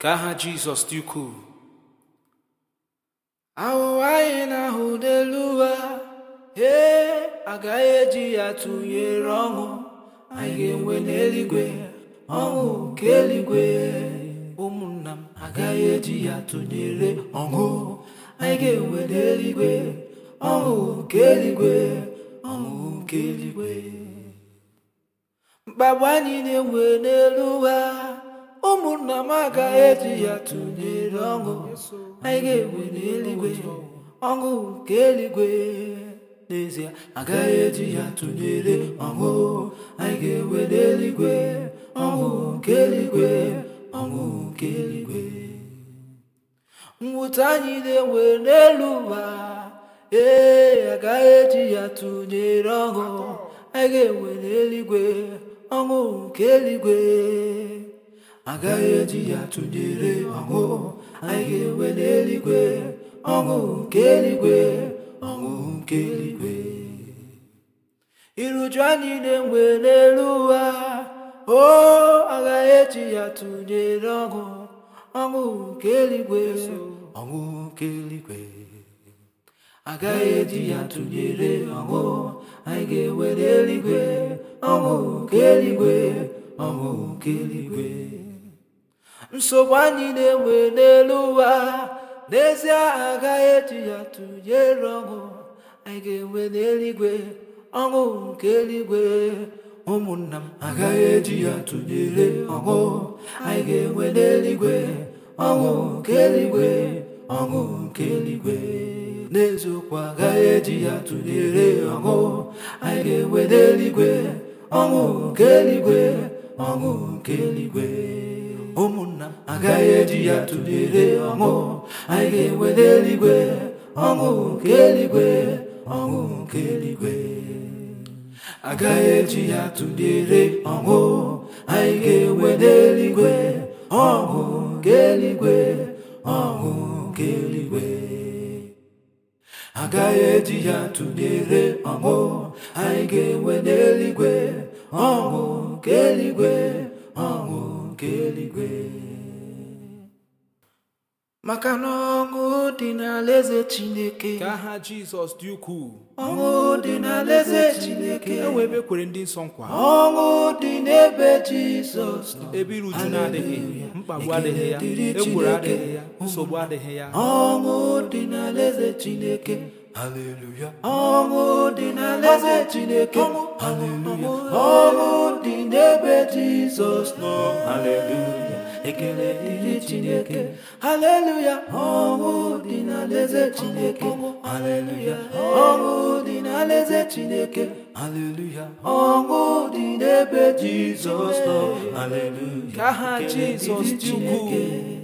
ka aha jizọs dị ukwuu ahụhụ anyị na-ahụ n'elu ụwa ee agaghị eji ya tụnyere ọṅụ anyị ga-enwe n'eluigwe ọṅụ nke eluigwe ụmụnna m agaghị eji ya tụnyere ọṅụ anyị ga-enwe n'eluigwe ọṅụ nke eluigwe ọṅụ nke eluigwe mkpagbu anyị na-enwe n'elu ụwa ụmụnna m agaghị eji ya tụnyere ọṅụ anyị ga-enwe n'eluigwe ọṅụ nke eluigwe n'ezie agaghị eji ya tụnyere ọṅụ anyị ga-enwe n'eluigwe ọṅụ nke eluigwe ọṅụ nke eluigwe mwute anyị na-enwe n'elu ụwa ee agaghị eji ya tụnyere ọṅụ anyị ga-enwe n'eluigwe ọṅụ nke eluigwe agaghị eji ya tụnyere ọṅụ anyị ga-enwe n'eluigwe ọṅụ nke eluigwe ọṅụ nke eluigwe iruju anyị na-enwe n'elu ụwa o agaghị eji ya tụnyere ọṅụ ọṅụ nke eluigwe ọṅụ nke eluigwe agaghị eji ya tụnyere ọṅụ anyị ga-enwe n'eluigwe ọṅụ nke eluigwe ọṅụ nke eluigwe nsogbu anyị na-enwe n'elu ụwa n'ezie agaghị eji ya tụnyere ọṅụ anyị ga-enwe n'eluigwe ọṅụ nke eluigwe ụmụnna m agaghị eji ya tụnyere ọṅụ anyị ga-enwe n'eluigwe ọṅụ nke eluigwe ọṅụ nke eluigwe n'eziokwu agaghị eji ya tụnyere ọṅụ anyị ga-enwe n'eluigwe ọṅụ nke eluigwe ọṅụ nke eluigwe ụmụnna m agaghị eji ya tụnyere ọṅụ anyị ga-enwe n'eluigwe ọṅụ nke eluigwe ọṅụ nke eluigwe agaghị eji ya tụnyere ọṅụ anyị ga-enwe n'eluigwe ọṅụ nke eluigwe ọṅụ nke eluigwe agaghị eji ya tụnyere ọṅụ anyị ga-enwe n'eluigwe ọṅụ nke eluigwe ọṅụ nke eluigwe maka na ọṅụ dị n'alaeze Chineke ka aha jizọs dị ukwuu ọṅụ dị n'alaeze Chineke e wee ebe kwere ndị nsọ nkwa ọṅụ dị n'ebe Jizọs nọ ebe iru uju na-adịghị mkpagbu adịghị ya Ekele dịrị ekworo Chineke. adịghị ya nsogbu adịghị ya ọṅụ dị n'alaeze Chineke haleluya ọṅụ dị n'alaeze Chineke haleluya ọṅụ dị n'ebe Jizọs nọ haleluya ekele dịrị Chineke haleluya ọṅụ dị n'alaeze Chineke haleluya ọṅụ dị n'alaeze Chineke haleluya ọṅụ dị n'ebe Jizọs nọ haleluya ka aha Ekele jizọs dịrị dị ukwuu Chineke.